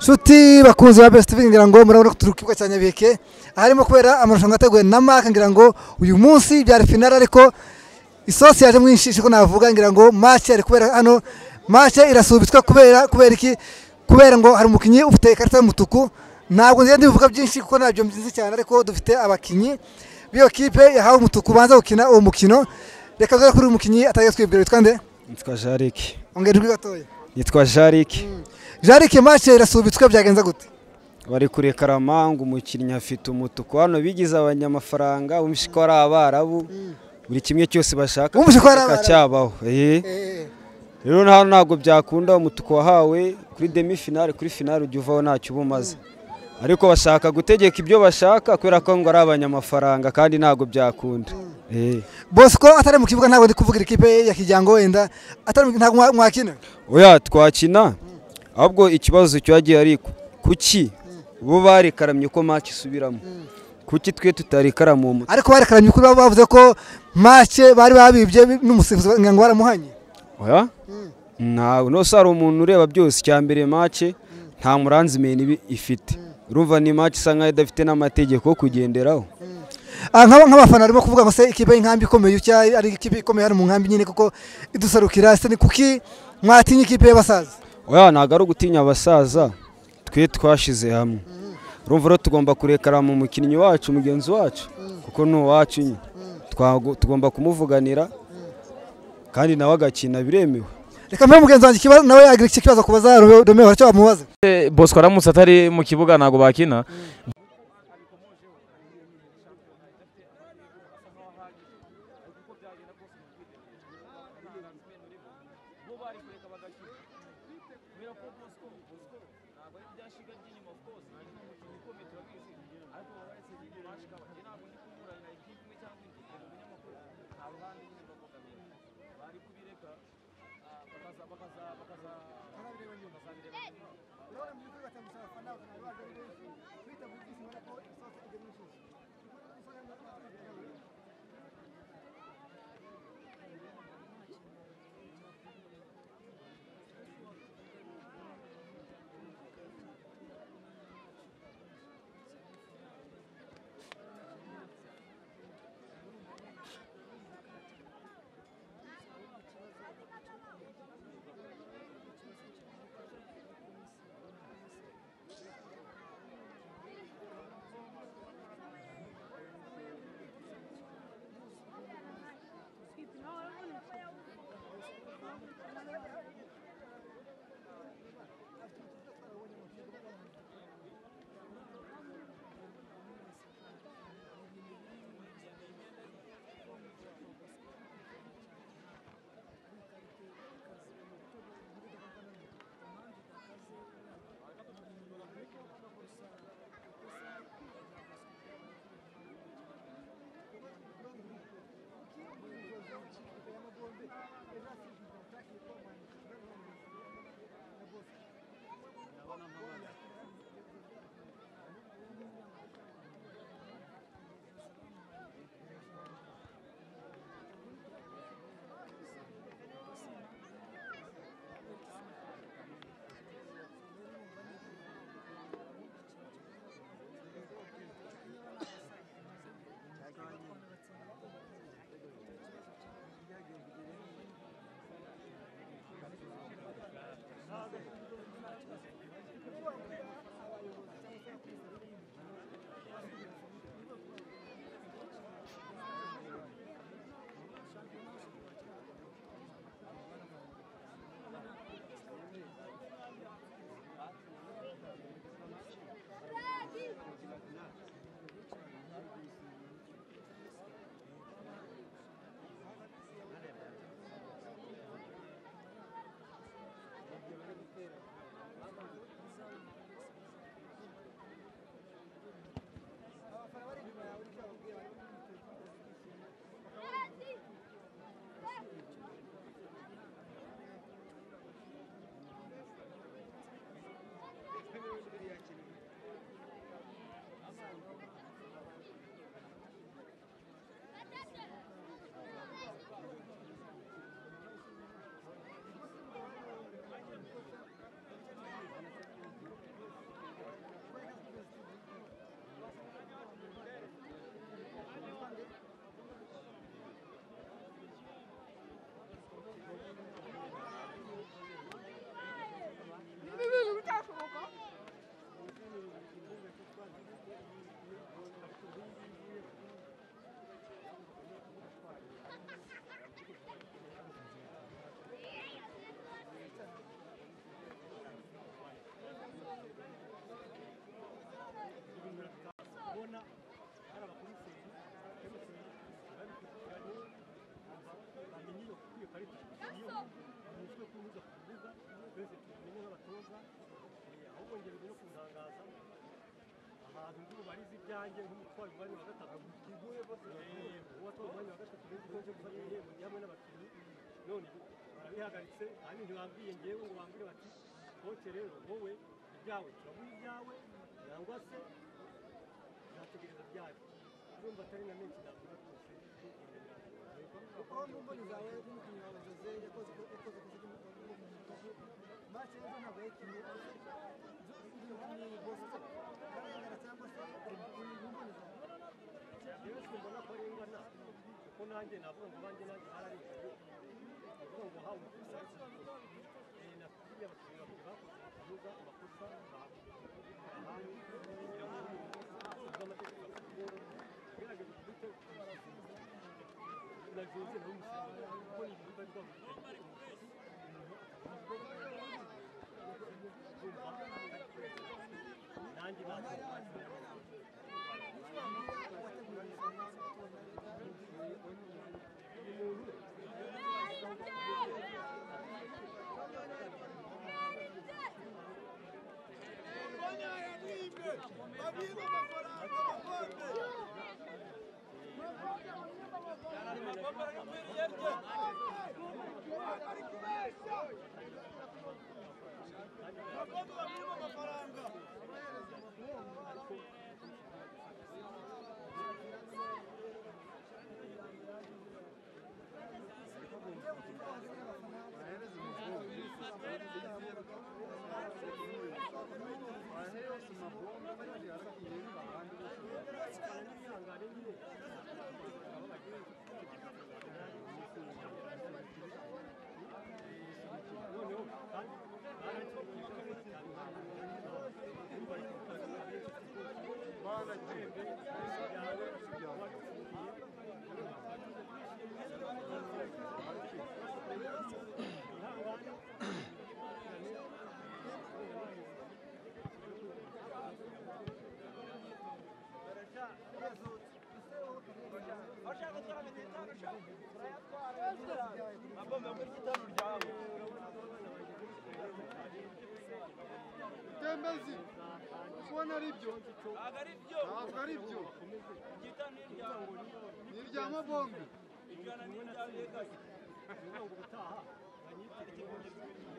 nshuti bakunzi ba besiti ngira ngo murabona ko turi ku kibuga cya nyabike aharimo kubera amarushanwa yateguwe na mark ngira ngo uyu munsi byari finale ariko isosi yaje mwinshi siko navuga ngira ngo mace yari kubera hano mace irasubitswa kubera kubera iki kubera ngo hari umukinnyi ufite ikarita y'umutuku ntabwo ngenda bivuga byinshi kuko ntabyo mbizi cyane ariko dufite abakinnyi b'iyo kipe yahawe umutuku banza gukina uwo mukino reka dore kuri uyu mukinnyi atagiye twibwira witwa nde Nitwa Jariki. ongera ijwi gatoya Nitwa Jariki. jarike mace irasubitswe byagenze gute Bari kuri Karamanga umukinnyi afite umutuku hano bigize abanyamafaranga umwishyiko ari abarabu. Buri kimwe cyose bashaka Bumvishe ko ari Abarabu. cyabaho. Eh. Rero hano ntabwo byakunda umutuku wahawe kuri demi finale kuri finale ujya uvaho ntacyo uba umaze. Ariko bashaka gutegeka ibyo bashaka kubera ko ngo ari abanyamafaranga kandi ntabwo byakunda. Eh. bosco atari mu kibuga ntabwo ndi kuvugira ikipe ya kijyango wenda atari mu- ntabwo mwa- mwakina oya twakina ahubwo ikibazo cyagiye ari ku- kuki bo barikaramye ko match isubiramo kuki twe tutarikaramu uwo mutwe ariko barekaranye ukuri baba bavuze ko mace bari babibye bi- n'umusifuzi ngira ngo baramuhanye oya ntawe nose hari umuntu ureba byose icya mbere match nta muranzimeni ibi- ifite urumva ni match isa nkaho idafite n'amategeko yo kugenderaho Ah, nk'aba- nk'abafana barimo kuvuga ngo se ikipe y'inkambi ikomeye utya ari ikipe ikomeye hano mu nkambi nyine kuko idusarukira se ni kuki mwatinya ikipe y'abasaza oya ntabwo ari ugutinya abasaza twe twashize hamwe urumva rero tugomba kurekarama umukinnyi wacu mugenzi wacu kuko ni uwacu nyine Twago- tugomba kumuvuganira kandi nawe agakina biremewe reka mbe mugenzi wanjye ikibazo nawe yagira iki kibazo kubaza Romeo- Romeo haracyo bamubaza Eh, bosco aramutse atari mu kibuga ntabwo bakina abantu ngo barize ibyanjye nk'umutwazi umwanya wa gatatu iguye bose uwatwaye umwanya wa gatatu rero ngo njye gufata ibihembo njye hamwe n'abakinnyi none barabihagaritse kandi ntibambwiye ngewe ngo bambwire bati koce rero wowe ibyawe turaguha ibyawe cyangwa se tuzategereza byacu urumva atari na menshi navuga rwose aho mu mboni zawe n'umukinnyi wawe jose yakoze yakoze ku zindi mace ejo ntabwo yakinnye ni bosco arengana cyangwa se mu mboni zawe yewe simbona ko arengana kuko nanjye navuga ngo banjye nanjye hararenganye navuga ngo hawe umutuza nakubwiye abakinnyi babiri bakoze kuvuga amakosa bahanye kugira ngo uzi amategeko ugerageze ufite na jose nawe umusirikare kuko ni ibikorwa byabugenewe nanjye tembezi kubona ari byo ntabwo ari byo ni irya mabombe ubutaha banyitire